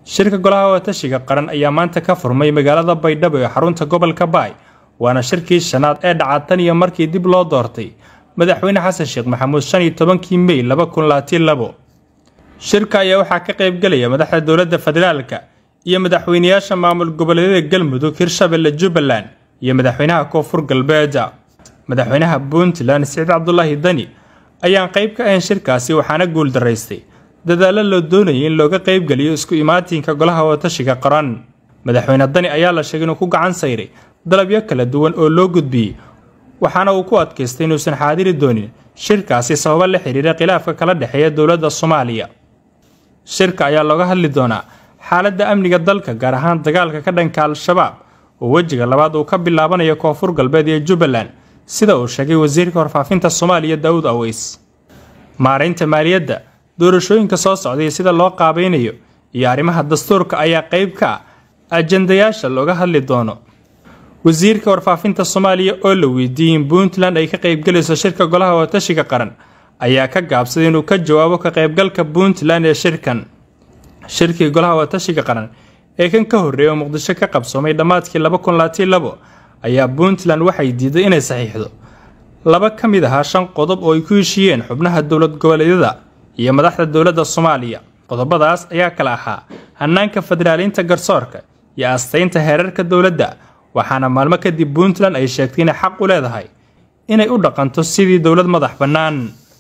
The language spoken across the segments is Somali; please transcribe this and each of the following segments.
shirka golaha watashiga qaran ayaa maanta ka furmay magaalada baydhabo ee xarunta gobolka baay waana shirkii shanaad ee dhaca tan iyo markii dib loo doortay madaxweyne xasan sheekh maxamuud shan iyo tobankii mey laba kun labaatan labo shirka ayaa waxaa ka qaybgelaya madaxda dowladda federaalka iyo madaxweyneyaasha maamul goboleedyada galmudug hirshabelle jubbaland iyo madaxweynaha koonfur galbeeda madaxweynaha puntland siciid cabdulaahi dani ayaan qayb ka ahayn shirkaasi waxaana guuldaraystay dadaalo loo doonayay in looga qaybgeliyo isku imaatinka golaha watashiga qaran madaxweyne dani ayaa la sheegay inuu ku gacan sayray dalabyo kala duwan oo loo gudbiyey waxaana uu ku adkaystay inuusan xaadiri doonin shirkaasi sababo la xiriira khilaafka kala dhexeeya dowladda soomaaliya shirka ayaa looga hadli doonaa xaaladda amniga dalka gaar ahaan dagaalka ka dhanka al-shabaab oo wejiga labaad uu ka bilaabanayo koonfur galbeed iyo jubbaland sida uu sheegay wasiirka warfaafinta soomaaliya daawud aweys maaraynta maaliyadda doorashooyinka soo socday sida loo qaabaynayo iyo arrimaha dastuurka ayaa qayb ka ah ajandayaasha looga hadli doono wasiirka warfaafinta soomaaliya oo la weydiiyey in puntland ay ka qaybgelayso shirka golaha watashiga qaran ayaa ka gaabsaday inuu ka jawaabo ka qaybgalka puntland ee shirkan shirkii golaha watashiga qaran ee kan ka horreeyay oo muqdisho ka qabsoomay dhammaadkii laba kun labaatan labo ayaa puntland waxay diiday inay saxiixdo laba ka mid ahaa shan qodob oo ay ku heshiiyeen xubnaha dowlad goboleedyada iyo madaxda dowladda soomaaliya qodobadaas ayaa kala ahaa hanaanka federaaliinta garsoorka iyo astaynta heerarka dowladda waxaana maalmo kadib puntland ay sheegtay inay xaq u leedahay inay u dhaqanto sidii dowlad madax bannaan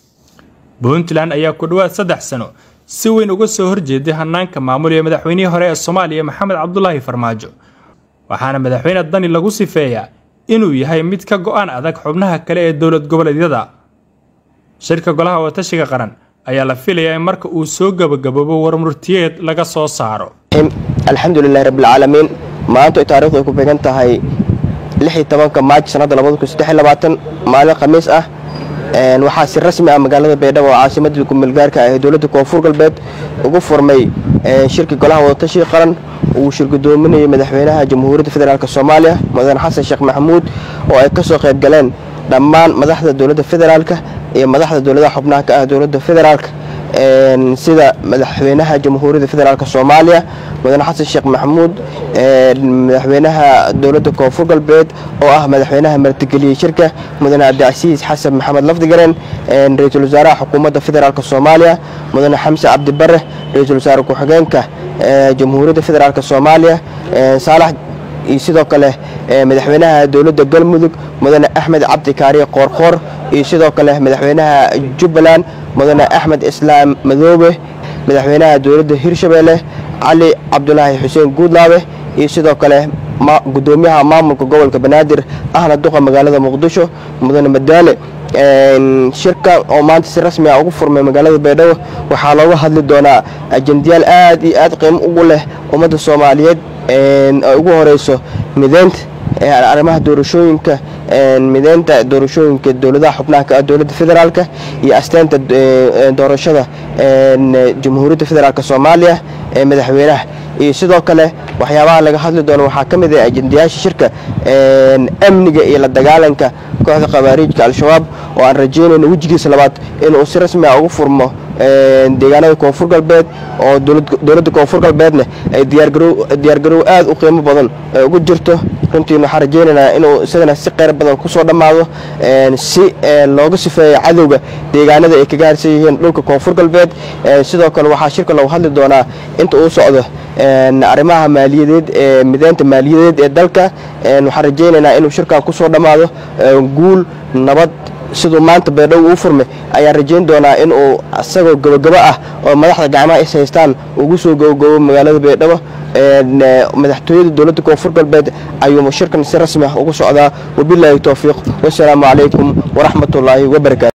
puntland ayaa ku dhowaad saddex sano si weyn uga soo horjeeday hanaanka maamul ee madaxweynihii hore ee soomaaliya maxamed cabdulaahi farmaajo waxaana madaxweyne dani lagu sifeeyaa inuu yahay mid ka go-aan adag xubnaha kale ee dowlad goboleedyada shirka golaha watashiga qaran ayaa la filayaa in marka uu soo gabagaboobo warmurtiyeed laga soo saaro alxamdulilahi rabbilcaalamiin maanta ay taarikhdu ay ku beegan tahay lixii tobanka maaj sannadda labada kun saddex labaatan maalin khamiis ah waxaa si rasmi ah magaalada baydhabo oo caasimadda kumeelgaarka ah ee dowladda koonfur galbeed ugu furmay shirkii golaha wadatashiga qaran uu shirgudoominayay madaxweynaha jamhuuriyadda federaalk soomaaliya mudane xasan sheekh maxamuud oo ay ka soo qayb galeen dhammaan madaxda dowladda federaalka iyo madaxda dowladaha xubnaha ka ah dowladda federaalka sida madaxweynaha jamhuuriyadda federaalk soomaaliya mudane xasan sheekh maxamuud madaxweynaha dowladda koonfur galbeed oo ah madaxweynaha martigeliyey shirka mudane cabdicasiis xasan maxamed lafdigaren ra-iisul wasaaraha xukuumadda federaalk soomaaliya mudane xamse cabdibare ra-iisul wasaare ku-xigeenka jamhuuriyadda federaalk soomaaliya saalax iyo sidoo kale madaxweynaha dowladda galmudug mudane axmed cabdi kaariye qoorqoor iyo sidoo kale madaxweynaha jubbaland mudane axmed islaam madoobe madaxweynaha dowladda hirshabeelle cali cabdulaahi xuseen guudlaabe iyo sidoo kale gudoomiyaha maamulka gobolka banaadir ahna duqa magaalada muqdisho mudane madaale shirka oo maanta si rasmi ah ugu furmay magaalada baydhabo waxaa looga hadli doonaa ajendayaal aad iyo aad qiimo ugu leh ummadda soomaaliyeed ay ugu horeyso mideynta arrimaha doorashooyinka mideynta doorashooyinka dowladaha xubnaha ka ah dowladda federaalka iyo asteynta doorashada jamhuuriyadda federaalk soomaaliya ee madaxweynaha iyo sidoo kale waxyaabaha laga hadli doono waxaa ka mid ah ajendayaasha shirka amniga iyo la dagaalanka kooxda khawaariijka al-shabaab oo aan rajeynayno wejigiisa labaad inuu si rasmi ah ugu furmo deegaanada koonfur galbeed oo dowladda koonfur galbeedna ay diyaargarow aad u qiimo badan ugu jirto runtiin waxaan rajeynaynaa inuu isagana si qeyr badan kusoo dhammaado si looga sifeeyo cadowga deegaanada ay kaga harsan yihiin dhulka koonfur galbeed sidoo kale waxaa shirka lagu hadli doonaa inta uu socdo arrimaha maaliyadeed ee mideynta maaliyadeed ee dalka waxaan rajeynaynaa inuu shirkan kusoo dhammaado guul nabad siduu maanta baydhabo uu furmay ayaan rajeyn doonaa in uu isagoo gabagabo ah oo madaxda gacmaha is haystaan ugu soo gabagabo magaalada baydhabo madaxtooyada dowladda koonfur galbeed ayuu shirkan si rasmi ah ugu socdaa wabilaahi towfiiq wasalaamu calaykum waraxmatullaahi wabarakaatu